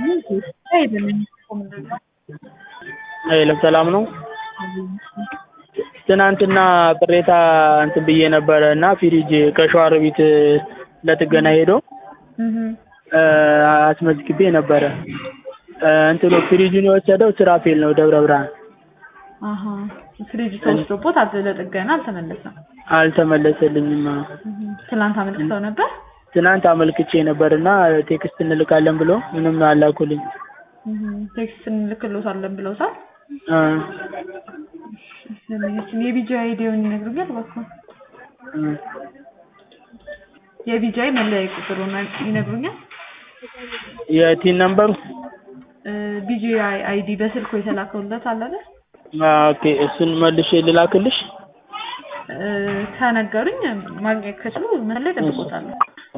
ሄሎ ሰላም ነው? ትናንትና ቅሬታ እንትን ብዬ ነበረ እና ፍሪጅ ከሸዋሮቢት ለጥገና ሄዶ አስመዝግቤ ነበረ። እንትኑ ፍሪጁን የወሰደው ስራፌል ነው ደብረ ብርሃን። አሀ ፍሪጅ ተወስዶቦት አዘ- ለጥገና አልተመለሰም። አልተመለሰልኝም። ትላንት አመልክተው ነበር። ትናንት አመልክቼ ነበር እና ቴክስት እንልካለን ብሎ ምንም አላኩልኝ። ቴክስት እንልክሎታለን ብለውታል። አ ለምኛችን የቢጂ አይዲውን ይነግሩኛል እባክዎ። እ የቢጂአይ መለያ ቁጥሩን ይነግሩኛል። የቲን ነምበሩ ቢጂአይ አይዲ በስልኩ የተላከውለት አለ አይደል? ኦኬ እሱን መልሼ ልላክልሽ። እ ከነገሩኝ ማግኘት ከችሉ ምን ላይ ጠብቆታለሁ።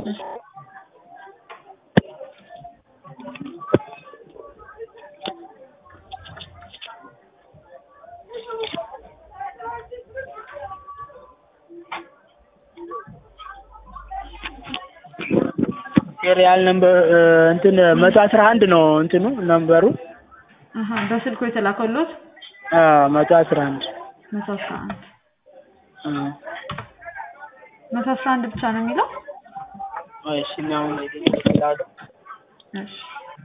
ሪያል ነምበር እንትን መቶ አስራ አንድ ነው እንትኑ ነምበሩ አሀ በስልኩ የተላከውለት አ መቶ አስራ አንድ መቶ አስራ አንድ አ መቶ አስራ አንድ ብቻ ነው የሚለው። እሺ ነው ይላሉ። እሺ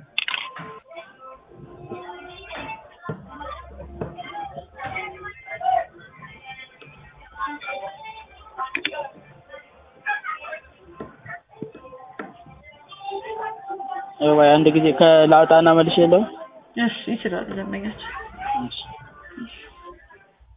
ወይ አንድ ጊዜ ከላውጣና መልሼ የለውም እሺ ይችላሉ ደንበኛችን። እሺ